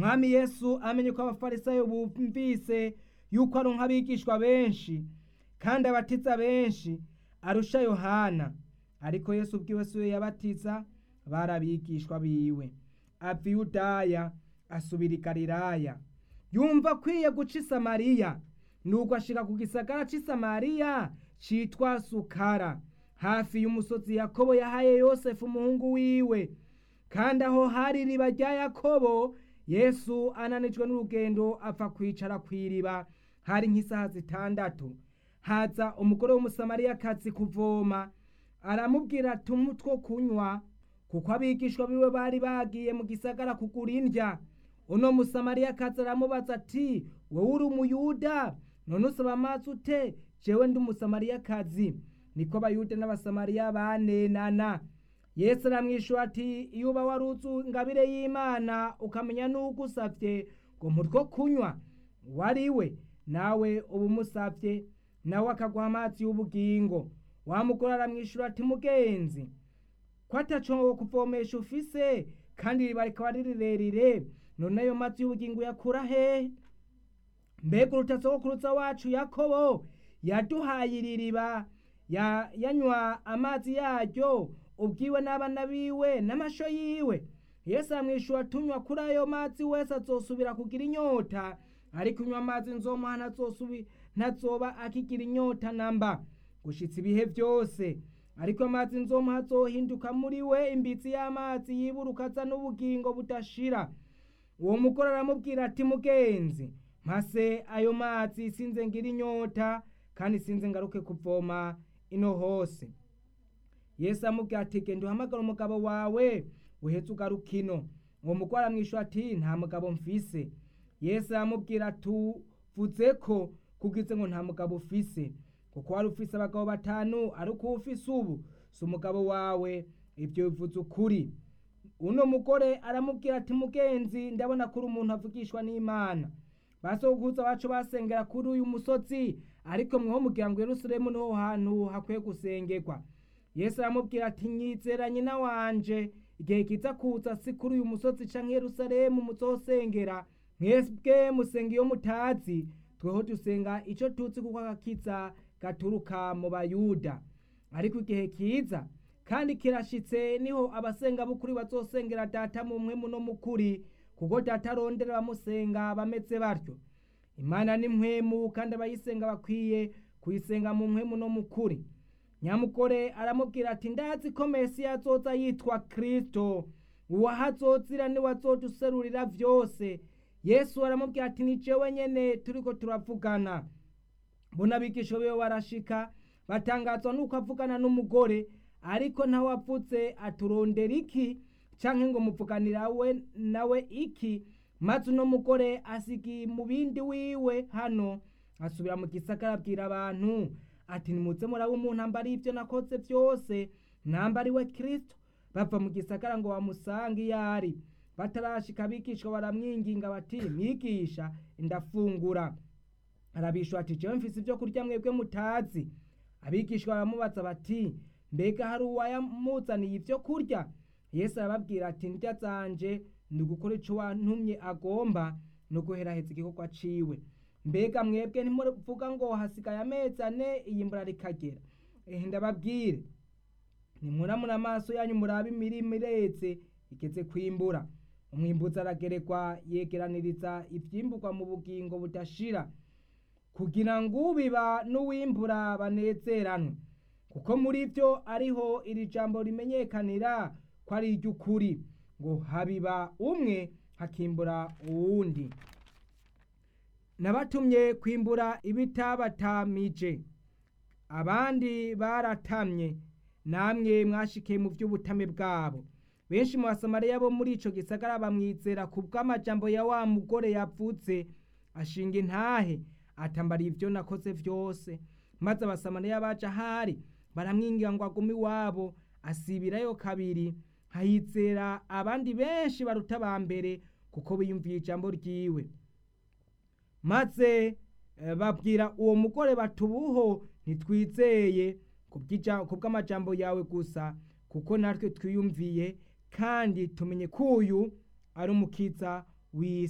umwami yesu amenye ko abafarisayo bumvise yuko ari nk'abigishwa benshi kandi abatiza benshi arusha yohana ariko yesu ubwiwe si we yabatiza bari abigishwa biwe ava i yudaya asubira i galilaya yumva akwiye guca i samariya nuko ashika ku gisagara c'i samariya citwa sukara hafi y'umusozi yakobo yahaye yosefu umuhungu wiwe kandi aho hari iriba rya yakobo yesu ananijwe n'urugendo apfa kwicara ku iriba hari nk'isaha zitandatu haza umugore w'umusamariyakazi kuvoma aramubwira ati two kunywa kuko abigishwa biwe bari bagiye mu gisagara kugura indya uno musamariyakazi aramubaza ati wowe uri umuyuda none usaba amazi ute jewe ndi umusamariyakazi niko abayuda n'abasamariya banenana yesu aramwishyura ati iyo uba waruzi ingabire y'imana ukamenya n'uko usabye ngo mutwo kunywa wari we nawe uba umusabye nawe akaguha amazi y'ubugingo wamugore aramwishyura ati mugenzi ko ataco kuvomesha ufise kandi iriba rikaba ari rirerire none ayo mazi y'ubugingo yakura hehe mbega urutasogokuruza wacu yakobo yaduhaye iri riba yanywa amazi yaryo ubwiwe n'abana biwe n'amasho yiwe yesu aramwishyura tunywa kuri ayo mazi wese azosubira kugira inyota ariko unywa amazi nzomuha ntazoba akigira inyota namba gushitsa ibihe byose ariko amazi nzomuha azohinduka muri we imbitsi y'amazi yiburuka aza n'ubugingo budashira uwo mugore aramubwira ati mugenzi mpase ayo mazi sinze ngira inyota kandi sinze ngaruke kuvoma ino hose yesu amubwira ati genda uhamagara umugabo wawe uhetse ugaruka ino uwo mugore aramwishyura ati nta mugabo mfise yesu aramubwira tuvuze ko kugize ngo nta mugabo ufise kuko wari ufise abagabo batanu ariko ufise ubu si umugabo wawe ibyo bivuze ukuri uno mugore aramubwira ati mugenzi ndabona ko uri umuntu avugishwa n'imana basokuza bacu basengera kuri uyu musozi ariko mweho mugira ngo yerusalemu niho hantu hakwiye gusengerwa yesu aramubwira ati nyizera nyina wanje igihe kiza kuza si kuri uyu musozi canke yerusalemu muzosengera mwebwe musenga iyo mutazi tweho dusenga ico tuzi kuko agakiza gaturuka mu bayuda ariko igihe kiza kandi kirashitse niho abasenga b'ukuri bazosengera data mu mpwemu no mukuri kuko data arondera abamusenga bameze batyo imana ni mpwemu kandi abayisenga bakwiye kuyisenga mu mpwemu no mukuri nyamugore aramubwira ati ndazi ko mesiya azoza yitwa kirisito uwahazozira niwe azoduserurira vyose yesu aramubwira ati ni jewe nyene turiko turavugana mbona abigisha biwe barashika batangazwa nuko avugana n'umugore ariko ntawe avuze aturondera iki canke ngo muvuganira we nawe iki maze uno mugore asigi mu bindi wiwe hano asubira mu gisagara abwira abantu ati nimuze muraba umuntu ambari ivyo nakoze vyose nambari we kristo bava mu gisagara ngo bamusange iyo ari batarashika abigishwa baramwinginga bati mwigisha ndafungura arabishwa ati jewe mfise ivyo kurya mwebwe mutazi abigishwa baramubaza bati mbega hari uwayamuzaniye ivyo kurya yesu arababwira ati ndya zanje ni ugukora ico wantumye agomba no guheraheza igikorwa ciwe mbega mwebwe ntimuvuga ngo hasigaye amezi ane iyimbura rikagera ehe ndababwire nimuramura amaso yanyu murabe imirima ireze igeze kwimbura umwimbuzi arageregwa yegeraniriza ivyimburwa mu bugingo budashira kugira ngo ubiba n'uwimbura banezeranwe kuko muri byo ariho iri jambo rimenyekanira ko ari iry'ukuri ngo habiba umwe hakimbura uwundi nabatumye kwimbura ibitabatamije abandi baratamye namwe mwashikiye mu by'ubutame bwabo benshi mu basamariya bo muri ico gisagara bamwizera ku bw'amajambo ya wa mugore yavutse ashinga intahe atambara ivyo nakoze vyose maze abasamariya baje ahari baramwingira ngo agume iwabo asibirayo kabiri hahizera abandi benshi baruta ba mbere kuko biyumviye ijambo ryiwe maze babwira uwo mugore batubuho ntitwizeye ku bw'amajambo yawe gusa kuko natwe twiyumviye kandi tumenye ko uyu ari umukiza w'isi